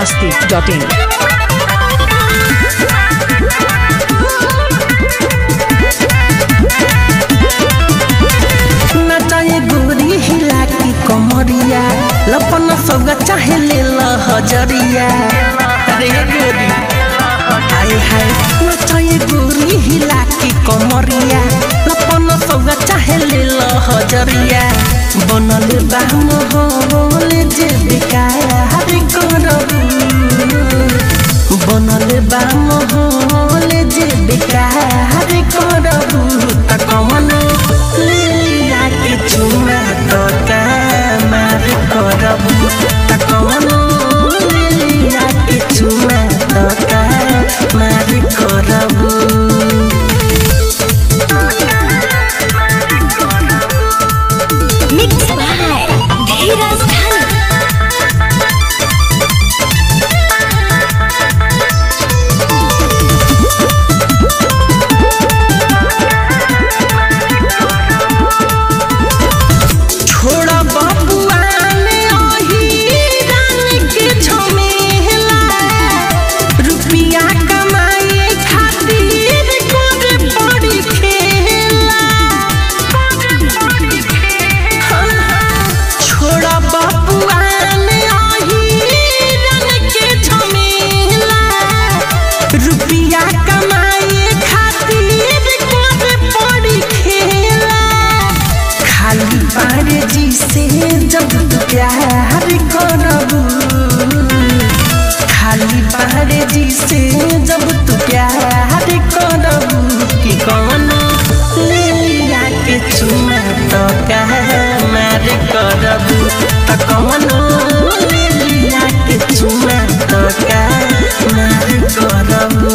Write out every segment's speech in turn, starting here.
masti.in. नचाए गोरी हिला की कमरिया लपन सौगा चाहे ले ल हजरिया अरे गोरी हाय हाय नचाए गोरी हिला की कमरिया लपन सौगा चाहे ले ल हजरिया बनल बा मोहल जे बिकाया हरि करबू बनल बा मोहल जे बिकाया हरि करबू त कमन लिया के चुमा तो मार करबू त कमन लिया के चुमा तो मार करबू Mixed by Dheeraj Dhani. छोड़ा बबुआ ने ओही रान के झमेला रुपिया कमाए खातिर करे पड़ी खेला छोड़ा बबुआ ने ओही रान के झमेला रुपिया कमाए खातिर करे पड़ी खेला खाली पारे जी से जब तू प्यार करबू खाली पारे जी से जब तू प्यार करबू कि कौन ले लिया के चुमा तो कह मार करबू तो कौन ले लिया के चुमा तो कह मार करबू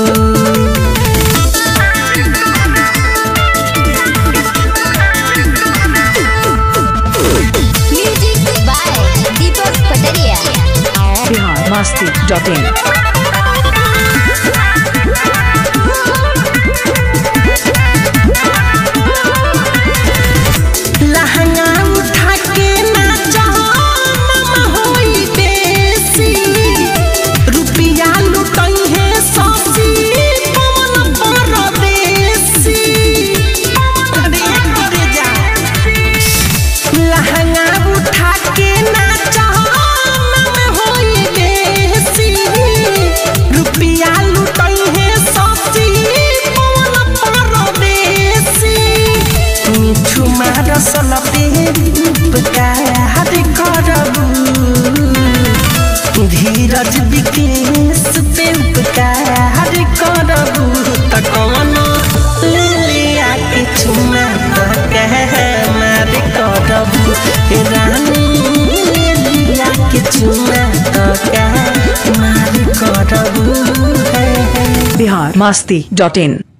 Music by Deepak Pataria. Bihar masti.in. लहंगा उठा के नाचा मामा होई बेसी रुपिया लुटई है ससी पवन परदेसी अरे करे जा लहंगा उठा के नाचा मामा होई बेसी रुपिया लुटई है ससी पवन परदेसी मिठू मार सलपे उपकार करबू धीरज विकेश पे उपकार करबू त कौन लिया के चुमा त कह मार करबू हे रानी लिया के चुमा त कह मार करबू है Bihar masti.in.